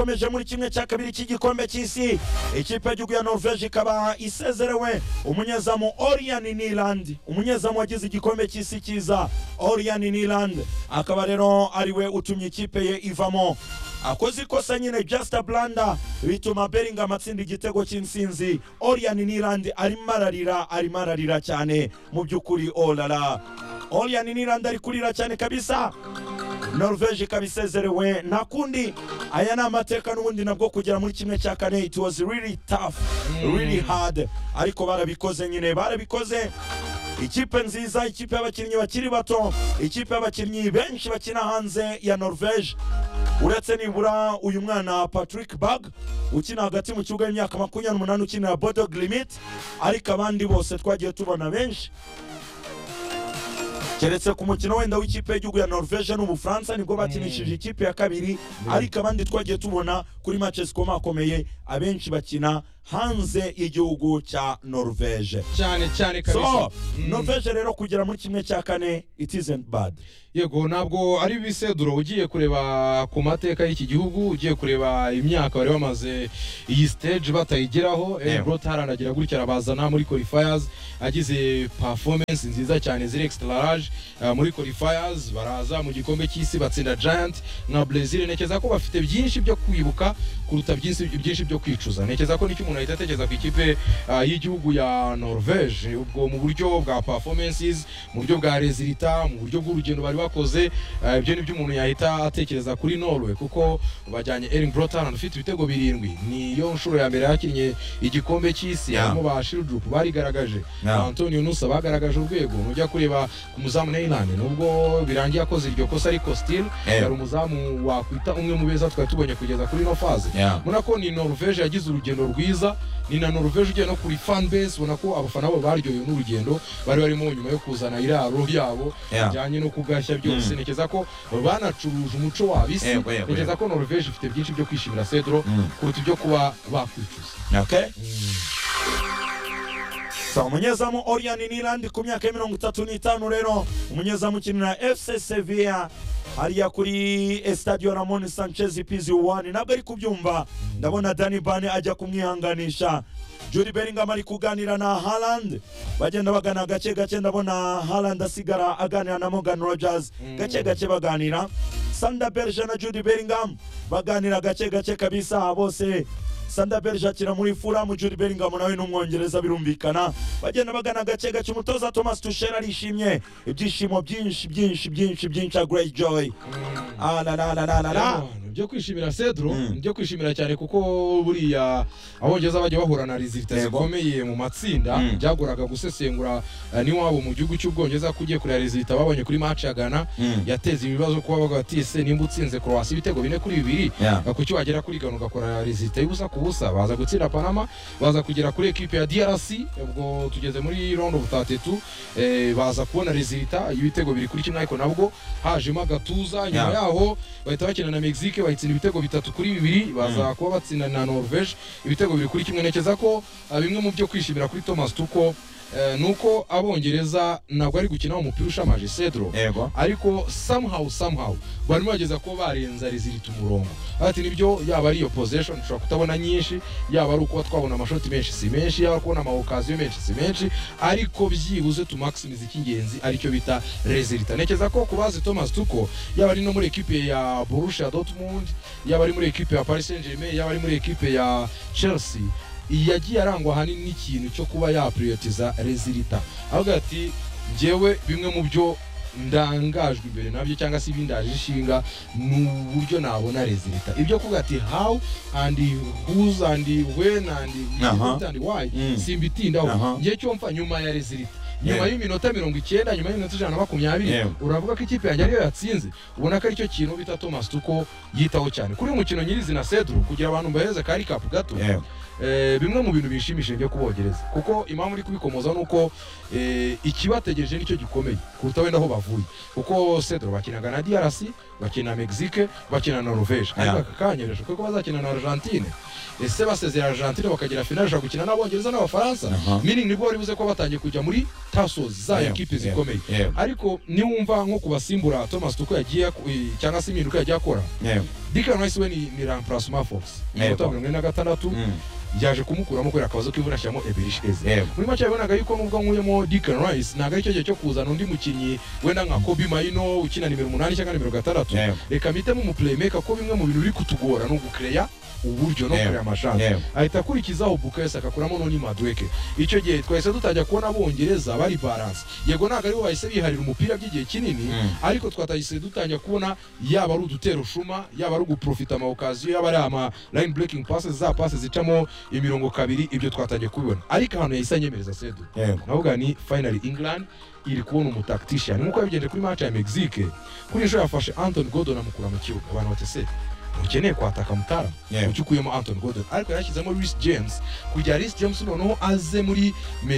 ikomeje muri kimwe cya kabiri cy'igikombe cy'isi ikipe y'igihugu ya norvege ikaba isezerewe umunyezamu orian niland umunyezamu wagize igikombe cy'isi cyiza orian niland akaba rero ariwe utumye ikipe ye ivamo akoze ikosa nyine jasita blanda bituma Bellingham atsinda igitego cy'insinzi orian niland arimo ararira arimo ararira cyane mu by'ukuri orara orian niland ari kurira cyane kabisa norvege ikaba isezerewe nta kundi aya ni amateka n'ubundi nabwo kugera muri kimwe cya kane it was really tough really hard ariko barabikoze nyine barabikoze ikipe nziza ikipe y'abakinnyi bakiri bato ikipe y'abakinnyi benshi bakina hanze ya norvege uretse nibura uyu mwana patrick bag ukina hagati mu kibuga y'imyaka makumyabiri n'umunani ukinira bodog limit ariko abandi bose twagiye tubona benshi keretse ku mukino wenda w'ikipe y'igihugu ya norvege n'ubufaransa nibwo bakinishije ikipe ya kabiri ariko abandi twagiye tubona kuri match zikomakomeye abenshi bakina hanze y'igihugu cya norvege cyane cyane kabisa so norvege rero kugera muri kimwe cya kane it isn't bad yego ntabwo ari ibiseduro ugiye kureba ku mateka y'iki gihugu ugiye kureba imyaka bari bamaze iyi stage batayigeraho eh, Yego. Brother aragira gutya arabazana muri qualifiers agize performance nziza cyane ziri extra large eh, muri qualifiers baraza mu gikombe cy'isi batsinda giant nka Brazil ntekereza ko bafite byinshi byo kwibuka kuruta byinshi byinshi byo kwicuza ntekereza ko nicyo umuntu ahita atekereza ku ikipe ah, y'igihugu ya Norvege ubwo mu buryo bwa performances mu buryo bwa resulta mu buryo bw'urugendo bari bakoze ah, ibyo ni byo umuntu yahita atekereza kuri Norway kuko bajyanye Erling Brotan ufite ibitego birindwi niyo nshuro ya mbere yakinnye igikombe cy'isi Yeah. harimo ba Shildrup barigaragaje Yeah. Antonio Nusa bagaragaje urwego nujya kureba ku muzamu Neyland nubwo birangiye akoze iryo kosa ariko still Yeah. yari umuzamu wakwita umwe mu beza twari tubonye kugeza kuri ino faze Yeah. ubona ko ni norvege yagize urugendo rwiza ni na norvege ugiye no kuri fan base ubona ko abafana babo baryohewe n'urugendo bari barimo nyuma yo kuzana iraro ryabo Yeah. bijyanye no kugashya byose Mm. ntekereza ko banacuruje umuco wabo isi Yego, yego, ntekereza ko norvege ifite byinshi byo kwishimira cedro Mm. kuruta ibyo kuba bakwicuza okay So, umunyezamu Orian Niland ku myaka ya mirongo itatu n'itanu rero umunyezamu ukinira FC Sevilla hariya kuri Estadio Ramon Sanchez PZ1 ntabwo ari kubyumva ndabona Dani Bane ajya kumwihanganisha Jude Bellingham ari kuganira na Haaland bagenda bagana gake gake ndabona Haaland asigara aganira na Morgan Rogers gake gake baganira Sander Berge na Jude Bellingham baganira gake gake kabisa bose Sander Berge akina muri Fulham Jude Bellingham nawe ni umwongereza birumvikana bagenda bagana gake gake umutoza Thomas Tuchel arishimye ibyishimo byinshi byinshi byinshi byinshi a great joy ah la la la la la la Abantu, byo kwishimira cedro Mm. byo kwishimira cyane kuko buriya abongereza bajya bahura na resulta Yego. zikomeye mu matsinda Mm. byagoraga gusesengura eh, n'iwabo mu gihugu cy'ubwongereza ko ugiye kureba resulta babonye kuri match ya Ghana Mm. yateza ibibazo kuba bavuga bati ese nimba utsinze Croatia ibitego bine kuri bibiri Yeah. eh, kuki wagera kuri Ghana ugakora resulta y'ubusa ku busa baza gutsinda Panama baza kugera kuri equipe ya DRC ubwo tugeze muri round of 32 eh, baza kubona resulta y'ibitego biri kuri kimwe ariko nabwo hajemo agatuza nyuma Yeah. yaho bahita bakina na Mexique bayitsinda ibitego bitatu kuri bibiri baza kuba batsinda na Norvege ibitego bibiri kuri kimwe ntekereza ko ah, bimwe mu byo kwishimira kuri Thomas Tuchel eh, nuko abongereza ntabwo ari gukina umupira ushamaje Cedro Yego. ariko somehow somehow barimo bageza kuba barenza rizirita umurongo ati nibyo yaba ari iyo possession ushobora kutabona nyinshi yaba ari ukuba twabona amashoti menshi si menshi yaba ari kubona amawokaziyo menshi si menshi ariko byibuze tumaximize icy'ingenzi aricyo bita rezirita ntekereza ko kubazi thomas tuko yaba ari no muri ekipe ya borussia dortmund yaba ari muri ekipe ya paris saint germain yaba ari muri ekipe ya chelsea yagiye arangwa ahanini n'ikintu cyo kuba yapuriyotiza rezirita avuga ati njyewe bimwe mu byo ndangajwe imbere nabyo cyangwa se ibindaje ishinga ni uburyo nabona rezilita ibyo kuvuga ati how and whose and when and Aha. what and why Mm. Aha. simbitindaho ngiye cyo mfa nyuma ya rezilita nyuma Yeah. y'iminota mirongo icyenda nyuma y'iminota ijana na makumyabiri Yeah. uravuga ko ikipe yanjye ariyo yatsinze ubona ko aricyo kintu bita thomas tuko yitaho cyane kuri uyu mukino nyirizina cedro kugira abantu mbahereze kari kapu gato Yego. Eh, bimwe mu bintu bishimishije byo kubogereza kuko impamvu uri kubikomoza ni uko eh, ikibategereje nicyo gikomeye kuruta wenda aho bavuye kuko cedro bakinaga na drc bakina mexique bakina na norvege ariko Yeah. aka kanya birashoboka ko bazakina na argentine ese basezera argentine bakagera finale bashobora gukina n'abongereza n'abafaransa Aha. meaning nibwo bari buze ko batangiye kujya muri tasozi za Yego, ekipe yego, zikomeye yego. ariko niwumva nko kubasimbura thomas tuko yagiye ak- eh, cyangwa se impinduka yagiye akora Yego. Declan Rice we ni, ni remplacement Fox Yego. iminota mirongo ine na gatandatu Mm. yaje kumukuramo kubera akabazo k'imvura ashyiramo Ebery Sheze Yego. muri make yabonaga yuko nubwo nkuyemo Declan Rice ntabwo aricyo gihe cyo kuzana undi mukinnyi wenda nka Kobe Maino ukina nimero umunani cyangwa nimero gatandatu Yego. reka mpitemo umuplaymaker ko bimwe mu bintu biri kutugora ni ugukereya uburyo no Yego. kureya amashansi Yego. ahita akurikizaho bukayesi agakuramo noni madweke icyo gihe twahise dutajya kubona abongereza bari balance yego ntabwo aribo bahise biharira umupira by'igihe kinini Mm. ariko twatahise dutangira kubona yaba ari udutero shuma yaba ari uguprofita amawokaziyo yaba ari ama line breaking passes za passes zicamo imirongo kabiri ibyo twatangiye kubibona ariko ahantu yahise anyemereza sedu Yego. navuga ni finally england iri kubona umutakitishiyani nk'uko yabigenje kuri match ya mexique kuri inshuro yafashe anton gordon amukura mu kibuga abantu batese ntukeneye kwataka mutara Yeah. ucyo ukuyemo anton gordon ariko yarashyizemo ris james kugira ris james noneho aze muri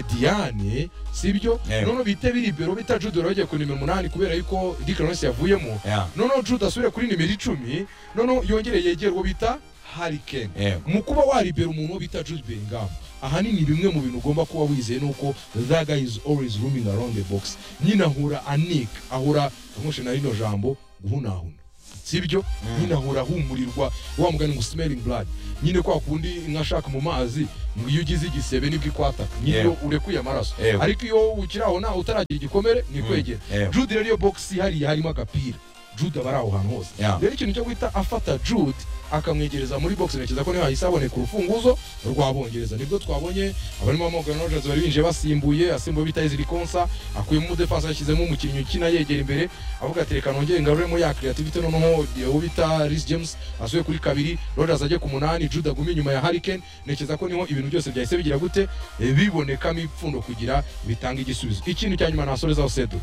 mediane sibyo Yeah. noneho bite biribero bita judoro yagiye ku nimero umunani kubera yuko dikarons yavuyemo Yeah. noneho jude asubire kuri nimero icumi noneho yongere yegere uwo bita harikeni Yego. mu kuba waribera umuntu bita Jude Bellingham ahanini bimwe mu bintu ugomba kuba wizeye ni uko that guy is always roaming around the box nyine ahura anika ahura nkamwishe na rino jambo guhunahuna sibyo Mm. nyine ahura ahumurirwa wa mugani ngo smelling blood nyine kwa kundi inka ashaka mu mazi ngo iyo ugize igisebe nibwo ikwataka nyine Yego. iyo urekuye amaraso Yego. ariko iyo ukiri aho ntawe utaragira igikomere nikwegera Mm. Yego. jude rero iyo bogisi hariya harimo agapira jude aba ari aho hantu hose Yeah. rero ikintu cyo guhita afata jude akamwegereza muri box ntekereza ko niho hahise haboneka urufunguzo rw'abongereza nibwo twabonye abarimo Morgan Rogers bari binjiye basimbuye asimbuye bita Ezri Konsa akuyemo umudefansi yashyizemo umukinnyi ukina yegera imbere avuga ati reka nongere ngaruremo ya creativity noneho uwo bita Rhys James asuye kuri kabiri Rogers ajye ku munani Jude agume inyuma ya Harry Kane ntekereza ko niho ibintu byose byahise bigira gute Eh, bibonekamo ipfundo kugira bitanga igisubizo ikintu cya nyuma nasorezaho sedu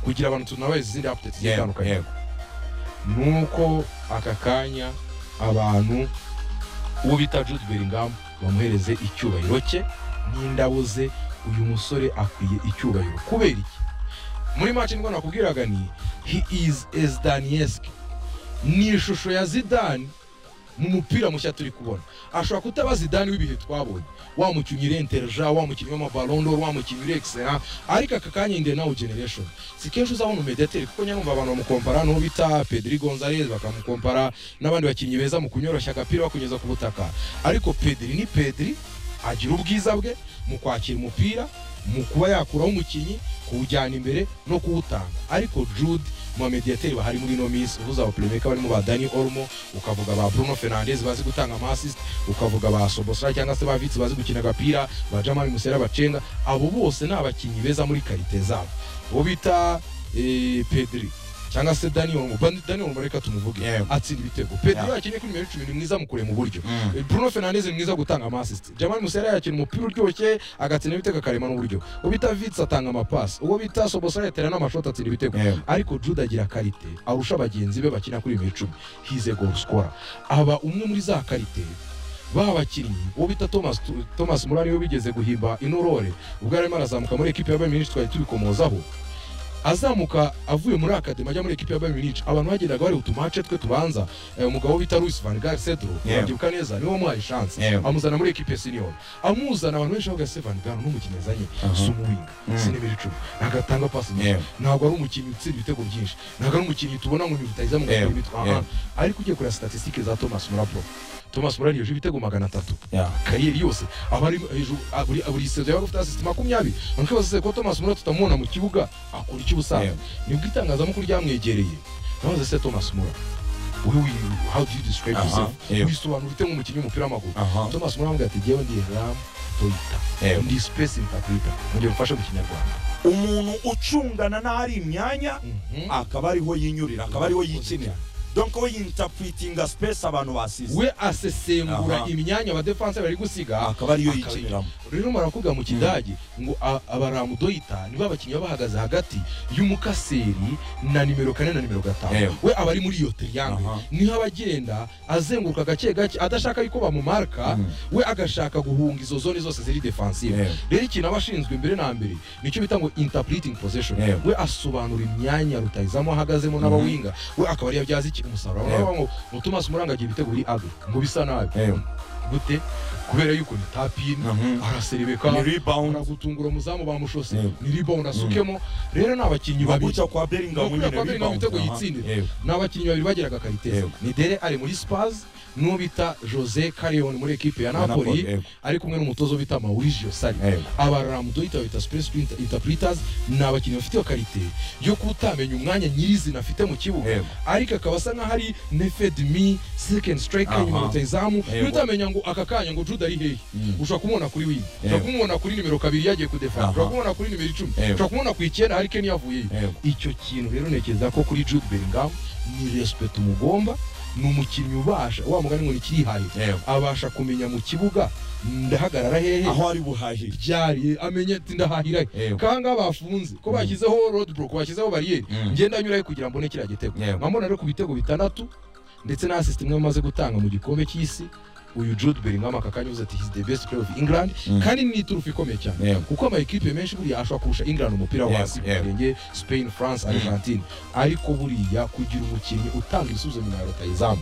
kugira abantu tunabaye izindi updates Yego. zitandukanye Yego. nuko aka kanya abantu uwo bita Jude Bellingham bamuhereze icyubahiro cye n'indabo ze uyu musore akwiye icyubahiro kubera iki muri match nibwo nakubwiraga ni he is as Danieski ni ishusho ya Zidane mu mupira mushya turi kubona ashobora kutaba Zidane w'ibihe twabonye wa mukinnyi uri interja wa mukinnyi w'amaballon d'or wa mukinnyi uri excellent ariko aka kanya inde now generation si kenshi uzabona umediateri kuko nyamumva abantu bamukompara n'uwo bita Pedri Gonzalez bakamukompara n'abandi bakinnyi beza mu kunyoroshya agapira bakunyuza ku butaka ariko Pedri ni Pedri agira ubwiza bwe mu kwakira umupira mu kuba yakuraho umukinnyi kuwujyana imbere no kuwutanga ariko Jude mu bamediyateri bahari muri ino minsi uvuze abaplaymaker barimo ba Dani Olmo ukavuga ba Bruno Fernandes bazi gutanga amasist ukavuga ba Sobosla cyangwa se ba Vitsi bazi gukina agapira ba Jamal Musera bacenga abo bose ni abakinnyi beza muri karite zabo uwo bita eh, Pedri cyangwa se Dani Olmo Ba- Dani Olmo reka tumuvuge Yego. atsinda ibitego Pedri Yeah. yakinnye kuri nimero 10 ni mwiza mu kurema uburyo Mm. Bruno Fernandes ni mwiza gutanga amasist Jamal Musera yakina umupira uryoshye agatsinda ibitego akarema n'uburyo uwo bita Vitsi atanga amapasi uwo bita Sobosla yatera n'amashoti atsinda ibitego Yego. ariko Jude agira karite arusha bagenzi be bakina kuri bibiri icumi hize goal scorer aba umwe muri za karite ba bakinnyi uwo bita Thomas Tu- Thomas Murari we bigeze guhimba inorore ubwo yarimo arazamuka muri ekipi ya Bayern Munich twari tubikomozaho azamuka avuye muri akademi ajya muri ekipi ya Bayern Munich abantu bageraga bari utumace twe tubanza eh, umugabo bita Luis van Gaal Cedro Yeah. wabyibuka neza niwe wamuhaye chance Yeah. amuzana muri ekipi ya senior amuzana abantu benshi bavuga se van Gaal n'umukinnyi yazanye Aha. si umuwinga Mm. si nimero icumi ntagatanga pasi nyinshi Yego. ntabwo ari umukinnyi utsinda ibitego byinshi ntabwo ari umukinnyi tubona ngo ni rutayiza mu Yego, gapira bitwa yego. ariko ugiye kureba statisitike za Thomas Murapro Thomas Murari yuje ibitego magana atatu Yeah. kariyeri yose aba ari hejuru a- buri buri sezo yaba afite assist makumyabiri abantu bazize ko Thomas Murari tutamubona mu kibuga akora iki ubusanzwe Yego. nibwo itangazamakuru ryamwegereye nabaza se Thomas Murari wowe wi- how do you describe Aha, yourself yego. wisobanura ute nk'umukinnyi w'umupira w'amaguru Aha. Thomas Murari amubwira ati jyewe ndi Ram Toyota Yego. ndi space interpreter mu gihe mfashe mu kinyarwanda umuntu ucungana n'ahari imyanya akaba ariho yinyurira akaba ariho yikinira donc we yinterpretinga space abantu basize we asesengura Aha. imyanya abadefanse bari gusiga akaba ariyo akaba yikiniramo rero marakuvuga mu kidage ngo a- abaramudoyita nibo abakinnyi baba bahagaze hagati y'umukaseri na nimero kane na nimero gatanu Ewe. we aba ari muri iyo triangle Aha. niho aba agenda azenguruka gake gake adashaka yuko bamumarka Mm. we agashaka guhunga izo zone zose ziri defensive Ewe. rero ikintu aba ashinzwe mbere na mbere nicyo bita ngo interpreting possession Ewe. we asobanura imyanya rutayizamo ahagazemo n'abawinga we akaba ariyo abyaza iki umusaruro Ewe. bavuga ngo ngo Thomas Muranga agira ibitego biri ugly ngo bisa nabi Ewe. gute kubera yuko ni tapini Mhm. araserebeka Ni rebound. aragutungura umuzamu bamushose Yego. ni rebound asukemo rero ni abakinnyi babiri guca kwa Bellingham Nukuri nyine kwa Bellingham rebound. ibitego Aha, yitsindira. yego. ni abakinnyi babiri bageraga karitesi Yego. ni dere ari muri spars n'uwo bita jose carillon muri ekipe ya Ya Napoli, napoli yego. ari kumwe n'umutozo bita mauricio sari Yego. aba ramudoyita bita space interpreters ni abakinnyi bafite iyo karite yo kutamenya umwanya nyirizina afite mu kibuga Yego. ariko akaba asa nk'aho ari nefedmi second striker Aha. inyuma rutayizamu Yego. utamenya ngo aka kanya ngo jude ari hehe Mm. ushobora kumubona kuri wini ushobora Yego. kumubona kuri nimero kabiri yagiye kudefana Aha. ushobora kumubona kuri nimero icumi Yego. ushobora kumubona ku icyenda hari keni yavuyeyo Yego. icyo kintu rero ntekereza ko kuri Jude Bellingham ni respect umugomba ni umukinnyi ubasha wa mugani ngo ni ikirihaye Yego. abasha kumenya mu kibuga ndahagarara hehe aho ari buhahire byari amenye ati ndahahira he Yego. kanga bafunze ko bashyizeho road block bashyizeho bariyeri Mm. ngenda nyuraho kugira mbone kiriya gitego Yego. nkambona rero ku bitego bitandatu ndetse na assist imwe amaze gutanga mu gikombe cy'isi uyu Jude Bellingham aka kanya yavuze ati he's the best player of England Mm. kandi ni iturufu ikomeye cyane Yego. kuko amakipe menshi buriya ashobora kurusha England umupira wo Yego, hasi yego. murenge Spain France Argentine ariko buriya kugira umukinnyi utanga ibisubizo nyuma ya rutayizamu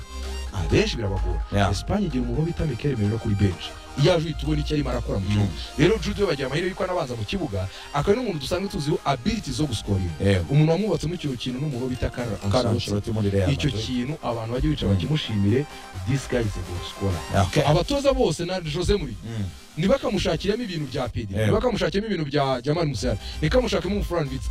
abenshi birabagora Yeah. Espagne igira umuntu bita Mikel Merino kuri bench iyo aje uhita ubona icyo arimo arakora mu kibuga rero Jude we bagira amahirwe yuko anabanza mu kibuga akaba ari n'umuntu dusanzwe tuziho ability zo guscoringa Yego. umuntu wamwubatsemo icyo kintu n'umuntu bita Carlo Carlo Ancelotti Ancelotti muri Real icyo Madrid. kintu abantu bajya bica Mm. bakimushimire this guy is a good scorer Okay. abatoza bose na Jose Mourinho Mm. ntibakamushakiremo ibintu bya Pedri Yego. ntibakamushakiremo ibintu bya Jamal Musiala ntibakamushakiremo umufuranvitsi